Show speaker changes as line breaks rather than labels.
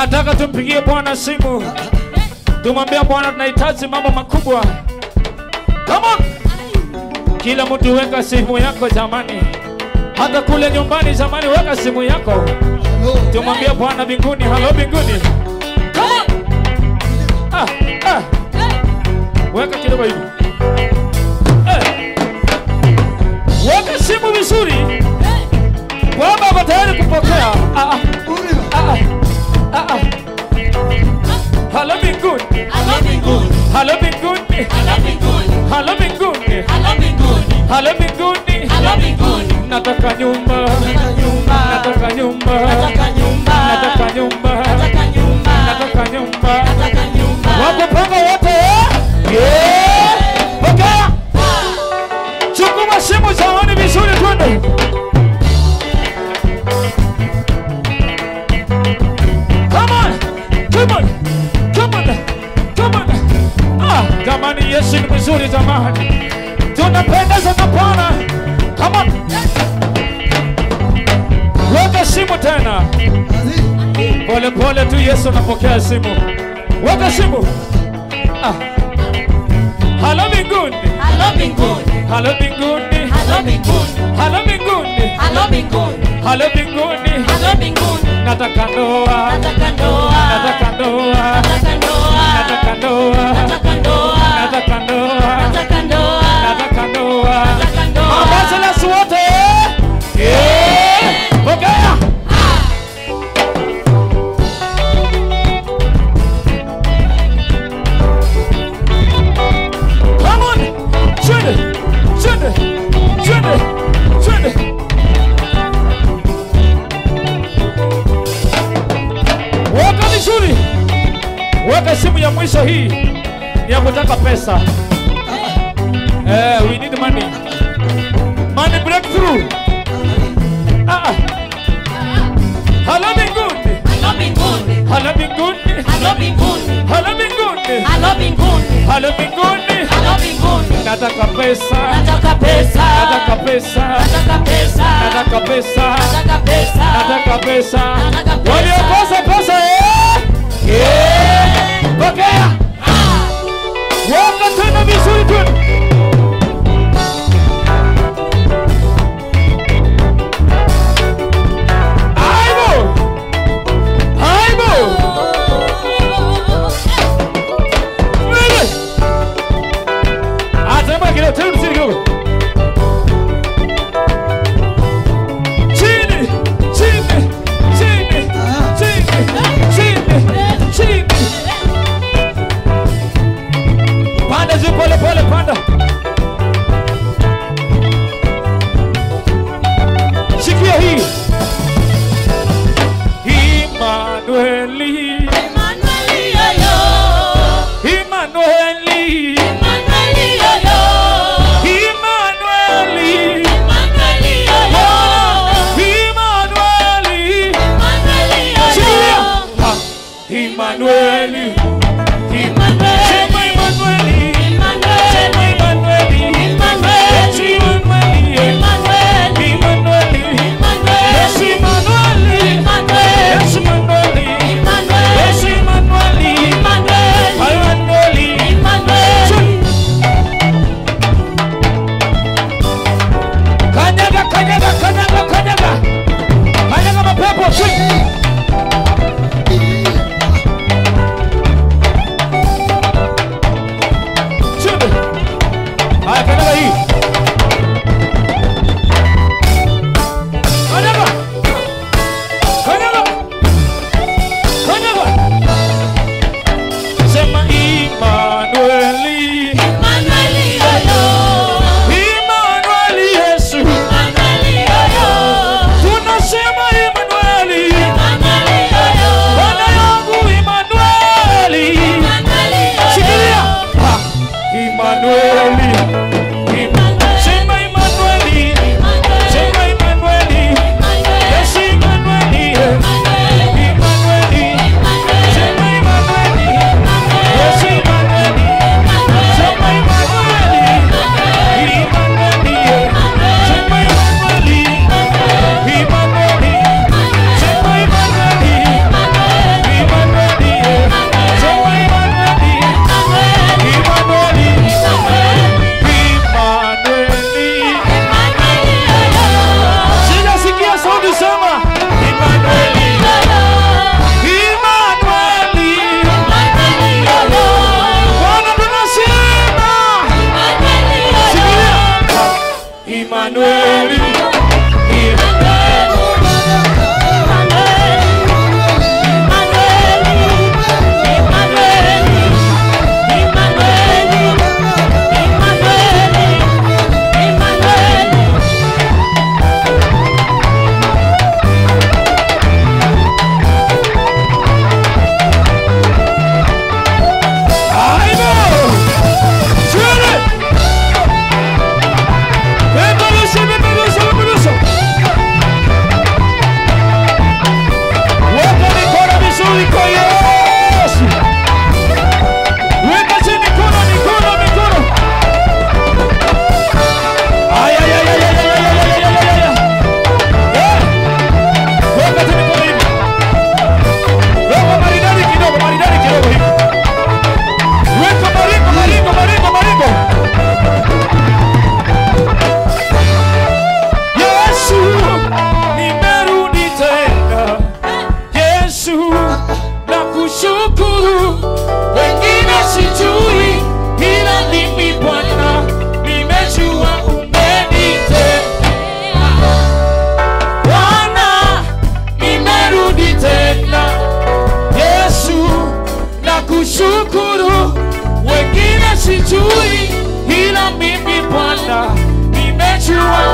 Nataka tumpigie Bwana simu, tumwambia Bwana tunahitaji mambo makubwa. Come on! Kila mtu weka simu yako jamani, hata kule nyumbani jamani, weka simu yako, tumwambie Bwana mbinguni, halo mbinguni. Come on! Ah, ah. Weka kidogo hivi. Eh. Weka simu vizuri. Baba ako tayari kupokea. Ah, ah, ah, ah, ah. Halo mbinguni.
Halo mbinguni,
Halo mbinguni.
halo mbinguni,
Halo mbinguni.
halo mbinguni,
Halo mbinguni.
halo mbinguni.
Nataka nyumba.
Nataka nyumba,
Nataka nyumba.
nataka nyumba,
Nataka nyumba.
nataka nyumba,
Nataka nyumba.
nataka nyumba.
Wako panga wote eh? Yeah. Pokea. Chukua simu zamani vizuri twende. Come on. Come on. Come on. Come on. Ah, jamani Yesu ni mzuri jamani. Tunapendeza na Bwana. Come on. Weka simu tena. Pole pole tu Yesu anapokea simu. Weka simu. Ah. Halo mbinguni.
Halo mbinguni,
Halo mbinguni.
halo mbinguni,
Halo mbinguni.
halo mbinguni,
Halo mbinguni.
halo mbinguni.
Nataka ndoa.
Nataka ndoa,
Nataka ndoa.
nataka ndoa,
Nataka ndoa.
nataka ndoa,
Nataka ndoa.
nataka ndoa,
Nataka ndoa.
nataka ndoa.
Mabachelors wote. Yeah. Pokea. Come on. Twende. Twende. Twende. Twende. Weka vizuri. Weka simu ya mwisho hii ni ya kutaka pesa. Eh, we need money. Money breakthrough. Ah. ah. Halo mbinguni.
Halo mbinguni,
Halo mbinguni.
halo mbinguni,
Halo mbinguni.
halo mbinguni,
Halo mbinguni.
halo mbinguni.
Nataka pesa.
Nataka pesa,
Nataka pesa.
nataka pesa,
Nataka pesa.
nataka pesa,
Nataka pesa.
Nataka pesa.
Waliokosa pesa eh? Yeah. Pokea. Weka tena vizuri tu. Aibu. Aibu. Wewe. Atema kidogo, tena msiri kidogo. Chini, chini, chini, chini, chini, chini. Panda juu pole pole, panda. Sikia hii. Immanueli,
Emmanuel yoyo,
Immanueli,
Emmanuel yoyo,
Immanueli,
Emmanuel yoyo,
Immanueli.
Emmanuel
Sikia.
yoyo,
Ha, Immanueli.
Emmanuel,
Sema Immanueli. Sema
Emmanuel,
Immanueli.
Emmanuel,
Yesu Immanueli.
Emmanuel,
Immanueli. Yesu Immanueli. Yesu Immanueli. Yesu Immanueli. Immanueli. Kanyaga, kanyaga, kanyaga, kanyaga. Kanyaga mapepo. Swing. Twende. Haya, kanyaga hii. Kanyaga. Kanyaga. Kanyaga. Sema Immanueli. Immanueli Yesu. Tunasema Immanueli. Bwana yangu Immanueli. Shikilia. Ha. Immanueli. Im- Sema Immanueli. Sema Immanueli. Yesu Immanueli. Immanueli. Sema Immanueli. Yesu Immanueli. Sema Immanueli. Immanueli. Sema Immanueli. Immanueli. Sema Immanueli. Immanueli. Sema Immanueli. Immanueli. Sema Immanueli. Immanueli. Sema Immanueli. Immanueli. Sema Immanueli. Immanueli. Sema Immanueli. Immanueli. Sema Immanueli. Immanueli. Imanueli, Aibo! Twende! Peperusha, peperusha, peperusha. Weka mikono vizuri kwa Yesu. Weka chini mikono, mikono, mikono. Ay, ay, ay, ay, ay, ay, ay, ay, ay, ay, ay, ay. Eh. Weka tu mikono hivi. Weka maridadi kidogo, maridadi kidogo hivi. Weka maringo, maringo, maringo, maringo. Yesu, nimerudi tena. Yesu, nakushukuru. Wengine sijui, ila mimi Bwana nimejua umenitendea. Bwana, nimerudi tena. Yesu, nakushukuru. Wengine sijui, ila mimi Bwana nimejua